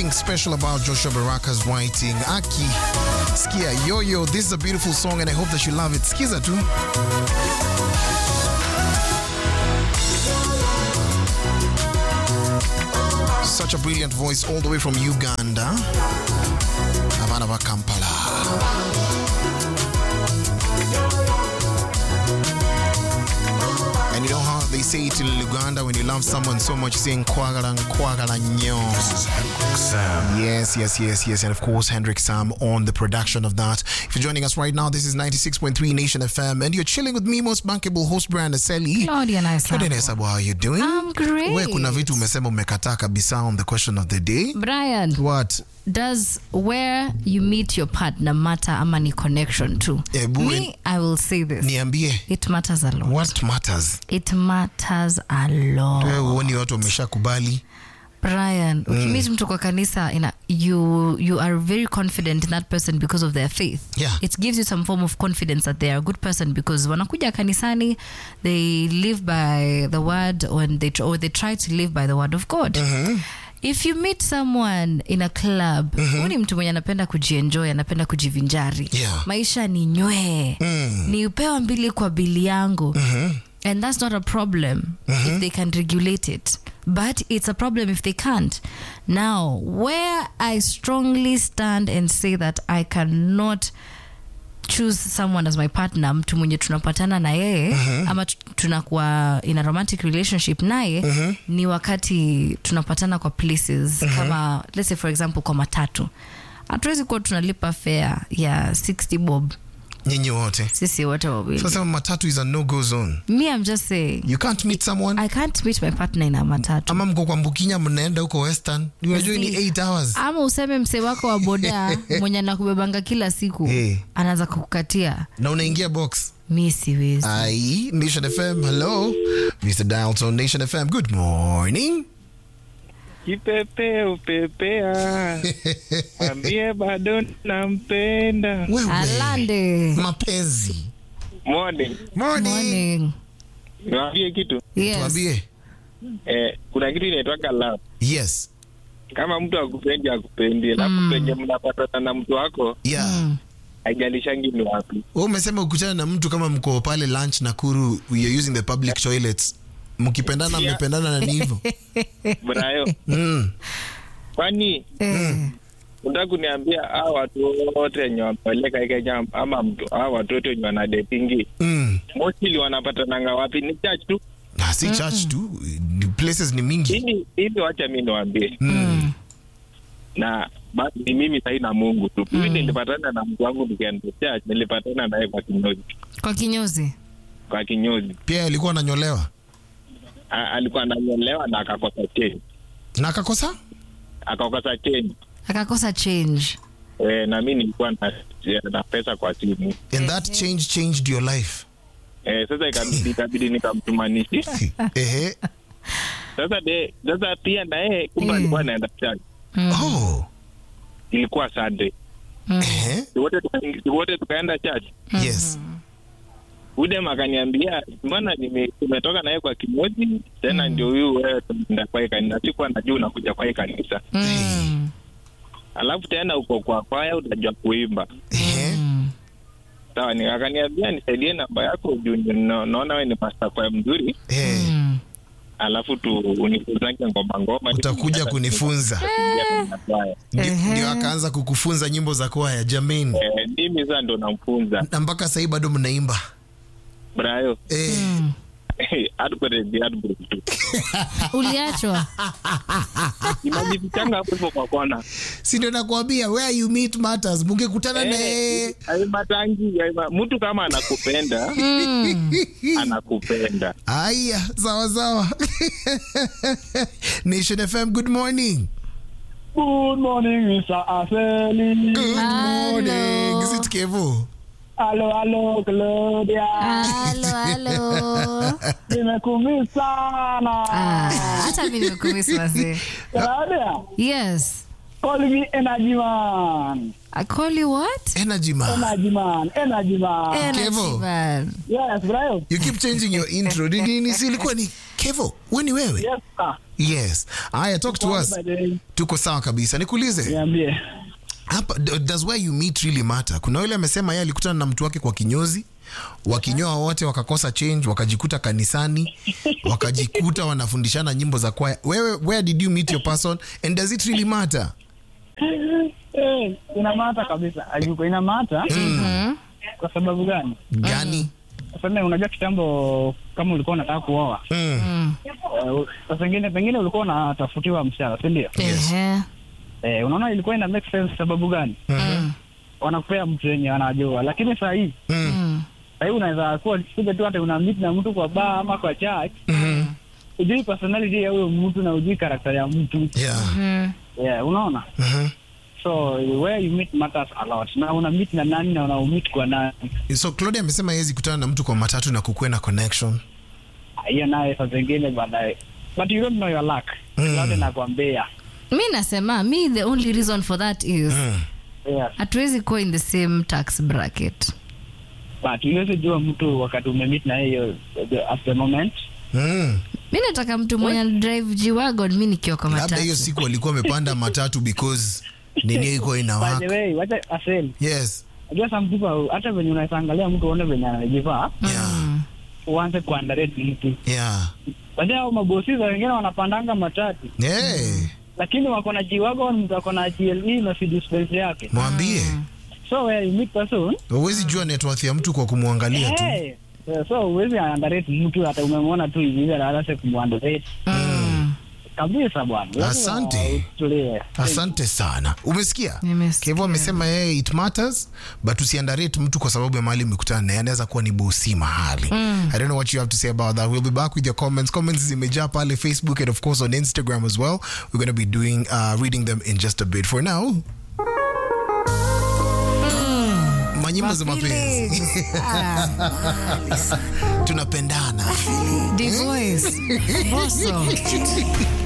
something special about Joshua Baraka's writing. Aki, Skia, Yo Yo, this is a beautiful song and I hope that you love it. Skiza tu. Such a brilliant voice all the way from Uganda. Havana wa Kampala. And you know how they say it in Uganda when you love someone so much, saying kwagala kwagala nyo. Yes, yes, yes, yes. And of course, Hendrik Sam on the production of that. If you're joining us right now, this is 96.3 Nation FM, and you're chilling with me, most bankable host Brian Aseli. Claudia Naisabo. Claudia Naisabo, how are you doing? I'm great. We kuna vitu umesema umekataa kabisa on the question of the day. Brian, What? does where you meet your partner matter ama ni connection too? Ebu, Me, I will say this. Niambie, It matters a lot. what matters? It matters a lot. Wewe huoni watu wameshakubali? Brian, ukimit mtu kwa kanisa ina, you, you are very confident in that person because of their faith. Yeah. It gives you some form of confidence that they are a good person because wanakuja kanisani, they live by the word and they, tr- or they try to live by the word of God. If you meet someone in a club, mm ni mtu mwenye anapenda kujienjoy, anapenda kujivinjari. Yeah. Maisha ni nywee. Ni upewa mbili kwa bili yangu. And that's not a problem if they can regulate it. But it's a problem if they can't. Now, where I strongly stand and say that I cannot choose someone as my partner mtu mwenye tunapatana na yeye ama tu- tunakuwa in a romantic relationship naye ni wakati tunapatana kwa places kama let's say for example kwa matatu hatuwezi kuwa tunalipa fare ya 60 bob Nyinyi wote. sisi wote wawili Sasa matatu is a no-go zone. me i'm just saying You can't meet someone i can't meet my partner in a matatu ama mko kwa Mbukinya mnaenda huko Western. Unajua ni 8 hours. ama useme msee wako wa boda mwenye anakubebanga kila siku Eh. anaanza kukukatia Na unaingia box. mi siwezi Ai, Nation FM, hello. Mr. Dalton, Nation FM, good morning. Kipepe upepea, ambie bado nampenda. Wewe. alande Mapenzi. Morning, Morning. morning niwaambie kitu yes Tuambie. eh, kuna kitu inaitwaga love. Yes. Kama mtu akupendi akupendi, alafu penye mnapatana na mtu wako Yeah. haijalishangi ni wapi. Wewe umesema ukutana na mtu kama mko pale lunch Nakuru, you're using the public toilets. Mkipendana Yeah. mmependana na ni hivyo. Brayo, Mm. kwani Eh, unataka kuniambia hao watu wote wenye wamepeleka Kenya ama mtu hao watu wote wenye wanadetingi Mm. mostly wanapatananga wapi? Ni church tu. Na si church tu, ni places ni mingi. Hivi hivi, wacha mi niwaambie Mm. na basi ni mimi sahi na Mungu tu. Mimi nilipatana na mtu wangu nikienda church, nilipatana naye kwa kinyozi, kwa kinyozi kwa kinyozi. Pia alikuwa ananyolewa. A, alikuwa ananyolewa na akakosa change, Na akakosa? akakosa change akakosa change e, na mi nilikuwa na, na pesa kwa simu And that change changed your life. e, sasa ikabidi ikabidi nikamtumanishi Ehe. sasa de, sasa pia na yeye kumbe Mm. alikuwa anaenda church, Oh. ilikuwa Sunday, Ehe. Si wote tuka- si wote tukaenda church. Yes. Udem akaniambia mbona nime- tumetoka naye kwa kinyozi tena ndio huyu wewe tunaenda kwa hii kanisa, sikuwa najua unakuja kwa hii kanisa Mm. alafu tena uko kwa kwaya utajua kuimba Ehe. Mm. sawa ni akaniambia nisaidie namba yako juu ni- na- naona we ni master kwaya mzuri Eh. Mm. alafu tu unifunzange ngoma ngoma Utakuja kunifunza. Kwaya. Ndio- Ehe. Ndio akaanza kukufunza nyimbo za kwaya jamani. Eh, mimi sasa ndo namfunza Na mpaka sahii bado mnaimba. brayo Eh. Mm. Heartbreak, heartbreak tu. uliachwa inajifichanga hapo hivyo kwa kona Si ndio nakwambia where you meet matters. Mungekutana na yeye. aimatangi mtu kama anakupenda anakupenda Aya, sawa sawa. Nation FM, good morning. Good morning, Mr. Aseli. Good morning. Hello. Is it Kevo? Halo, halo, Claudia. halo halo Nimekumisi sana. Ah, hata mi nimekumisi wazee Claudia, yes call me energy man. I call you what Energy man. Energy man, energy man. Energy Kevo. Yes, bro. You keep changing your intro. Ni nini si ilikuwa ni Kevo? Wewe ni wewe? Yes, sir. yes aya talk to us By the way, tuko sawa kabisa nikuulize Niambie. hapa d- does where you meet really matter kuna yule amesema yeye alikutana na mtu wake kwa kinyozi wakinyoa wote wakakosa change wakajikuta kanisani wakajikuta wanafundishana nyimbo za kwaya wewe where did you meet your person and does it really matter Eh, inamata kabisa. Ajuko inamata. Kwa sababu gani? gani Sasa unajua kitambo kama ulikuwa unataka kuoa. mm. eh, Sasa pengine pengine ulikuwa unatafutiwa msichana, si ndio? Ehe. Eh, unaona ilikuwa ina make sense sababu gani? Mm. Wanakupea mtu yenye anajua. Lakini saa hii Mm. Mm. saa hii unaweza kuwa kuja tu hata una meet na mtu kwa bar ama kwa church. Mhm. Ujui personality ya huyo mtu na ujui karakta ya mtu. yeah Mm. Yeah, unaona? Mhm. So where you meet matters a lot. Na una meet na nani na una meet kwa nani. so claudia amesema yezi kutana na mtu kwa matatu na kukuwe na connection hiyo naye saa zingine baadaye but you don't know your luck Mm. labda nakwambia mi nasema mi the only reason for that is mm. yes hatuwezi kuwa in the same tax bracket but uwezi jua mtu wakati umemeet na yeye the- at the moment Mm. mi nataka mtu mwenye anadrive jiwagon mi nikiwa kwa labda matatu hiyo siku walikuwa wamepanda matatu because nini ilikuwa by the inawaka way wacha asel yes najua some people hata venye unaweza angalia mtu uone venye anajivaa yeah uanze kuandarate mtu yeah wajua hao mabosi za wengine wanapandanga matatu hey. lakini wako na jiwagon mtu ako na GLE na Mercedes Benz yake mwambie so where you meet person huwezi jua networth ya mtu kwa kumwangalia tu hey, so uwezi andarate mtu hata umemwona tu hivi hivi anaanza kumwandarate Mm. kabisa bwana Lazima Asante. utulie. asante sana umesikia Nimesikia. kevo amesema yeye it matters but usiandarate mtu kwa sababu ya mahali umekutana naye anaweza kuwa ni bosi mahali i don't know what you have to say about that we'll be back with your comments comments zimejaa pale facebook and of course on instagram as well we're going to be doing uh, reading them in just a bit for now manyimbo za mapenzi tunapendana Divoice. Boso.